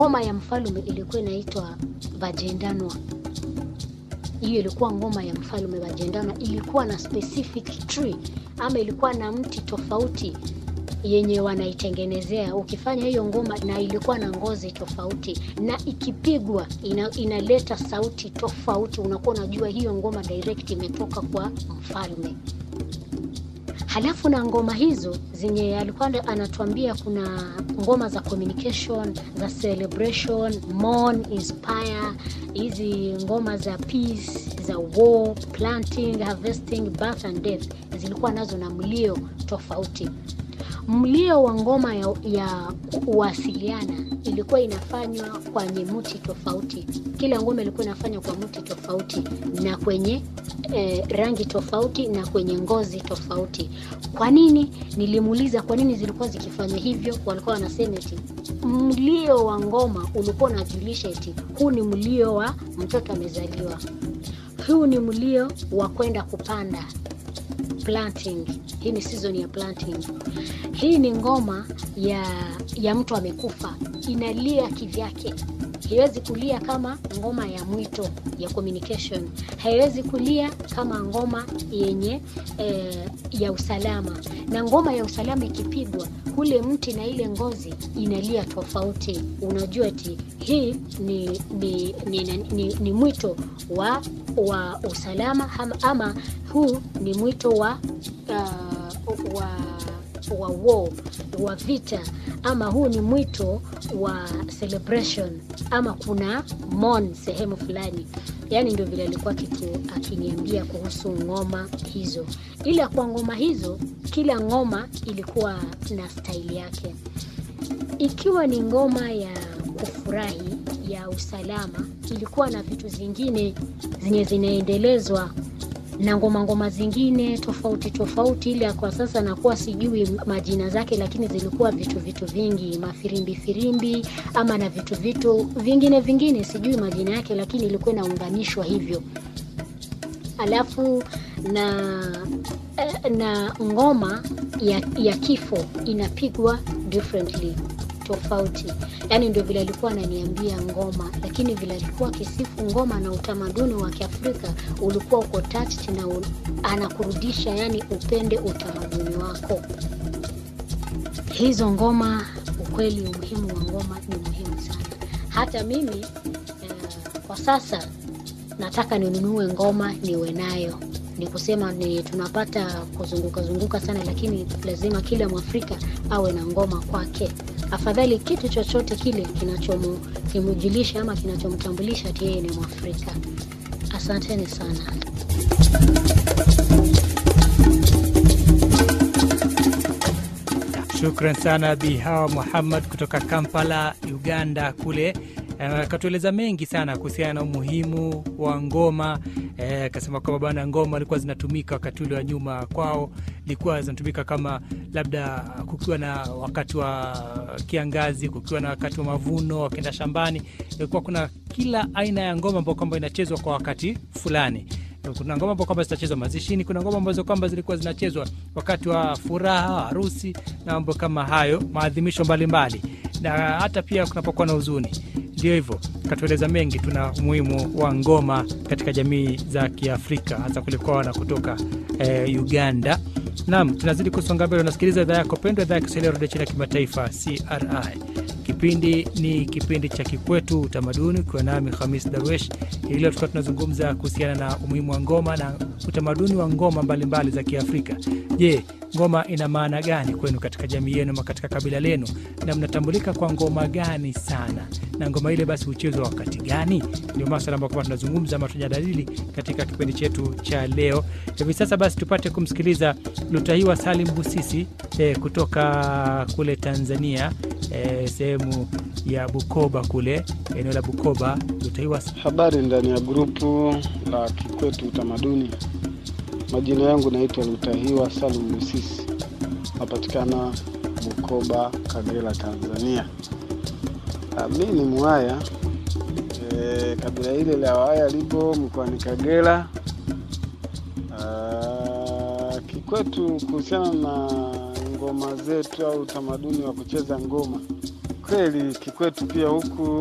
ngoma ya mfalme ilikuwa inaitwa bajendanwa hiyo ilikuwa ngoma ya mfalme bajendanwa ilikuwa na specific tree ama ilikuwa na mti tofauti yenye wanaitengenezea ukifanya hiyo ngoma na ilikuwa na ngozi tofauti na ikipigwa ina, inaleta sauti tofauti unakuwa unajua hiyo ngoma direct imetoka kwa mfalme halafu na ngoma hizo zenye alikuwa anatuambia kuna ngoma za communication za celebration mourn inspire hizi ngoma za peace za war planting harvesting birth and death zilikuwa nazo na mlio tofauti mlio wa ngoma ya, ya kuwasiliana ilikuwa inafanywa kwenye mti tofauti kila ngoma ilikuwa inafanywa kwa mti tofauti na kwenye eh, rangi tofauti na kwenye ngozi tofauti kwa nini nilimuuliza kwa nini zilikuwa zikifanya hivyo walikuwa wanasema eti mlio wa ngoma ulikuwa unajulisha eti huu ni mlio wa mtoto amezaliwa huu ni mlio wa kwenda kupanda planting hii ni season ya planting hii ni ngoma ya ya mtu amekufa inalia kivyake haiwezi kulia kama ngoma ya mwito ya communication haiwezi kulia kama ngoma yenye eh, ya usalama na ngoma ya usalama ikipigwa ule mti na ile ngozi inalia tofauti unajua ti hii ni ni, ni, ni, ni, ni mwito wa wa usalama ama, ama huu ni mwito wa uh, wa wa war wa vita ama huu ni mwito wa celebration ama kuna mon sehemu fulani yaani ndio vile alikuwa kitu akiniambia kuhusu ngoma hizo ila kwa ngoma hizo kila ngoma ilikuwa na staili yake ikiwa ni ngoma ya kufurahi ya usalama ilikuwa na vitu zingine zenye zinaendelezwa na ngoma ngoma zingine tofauti tofauti ile kwa sasa nakuwa sijui majina zake lakini zilikuwa vitu vitu vingi mafirimbi firimbi ama na vitu vitu vingine vingine sijui majina yake lakini ilikuwa inaunganishwa hivyo alafu na na ngoma ya, ya kifo inapigwa differently tofauti yaani ndio vile alikuwa ananiambia ngoma lakini vile alikuwa akisifu ngoma na utamaduni wa kiafrika ulikuwa uko touched na un, anakurudisha yani upende utamaduni wako hizo ngoma ukweli umuhimu wa ngoma ni muhimu sana hata mimi eh, kwa sasa nataka ninunue ngoma niwe nayo ni kusema ni tunapata kuzunguka zunguka sana lakini lazima kila mwafrika awe na ngoma kwake afadhali kitu chochote kile kinachomjulisha ama kinachomtambulisha ati yeye ni mwafrika asanteni sana shukran sana bi hawa muhammad kutoka kampala uganda kule akatueleza uh, mengi sana kuhusiana na umuhimu wa ngoma akasema uh, kwamba bana ngoma alikuwa zinatumika wakati ule wa nyuma kwao ilikuwa zinatumika kama labda kukiwa na wakati wa kiangazi kukiwa na wakati wa mavuno wakienda shambani ilikuwa kuna kila aina ya ngoma ambao kwamba inachezwa kwa wakati fulani kuna ngoma ambao kwamba zitachezwa mazishini kuna ngoma ambazo kwamba zilikuwa zinachezwa wakati wa furaha harusi na mambo kama hayo maadhimisho mbalimbali na hata pia kunapokuwa na huzuni ndio hivyo katueleza mengi tuna umuhimu wa ngoma katika jamii za kiafrika hasa kulikuwa na kutoka eh, uganda nam tunazidi kusonga mbele unasikiliza idhaa yako pendwa idhaa ya kiswahili redio chini ya kimataifa cri kipindi ni kipindi cha kikwetu utamaduni ukiwa nami hamis darwesh hii leo tukiwa tunazungumza kuhusiana na umuhimu wa ngoma na utamaduni wa ngoma mbalimbali mbali za kiafrika je ngoma ina maana gani kwenu katika jamii yenu ama katika kabila lenu na mnatambulika kwa ngoma gani sana na ngoma ile basi huchezwa wakati gani ndio maswala ambayo kwamba tunazungumza ama tunajadili katika kipindi chetu cha leo hivi sasa basi tupate kumsikiliza lutahiwa salim busisi eh, kutoka kule tanzania eh, sehemu ya bukoba kule eneo la bukoba lutahiwa habari ndani ya grupu la kikwetu utamaduni majina yangu naitwa lutahiwa salum busisi napatikana bukoba kagera tanzania mi ni mwaya e, kabila hili la waya lipo mkoani kagera kikwetu kuhusiana na ngoma zetu au utamaduni wa kucheza ngoma kweli kikwetu pia huku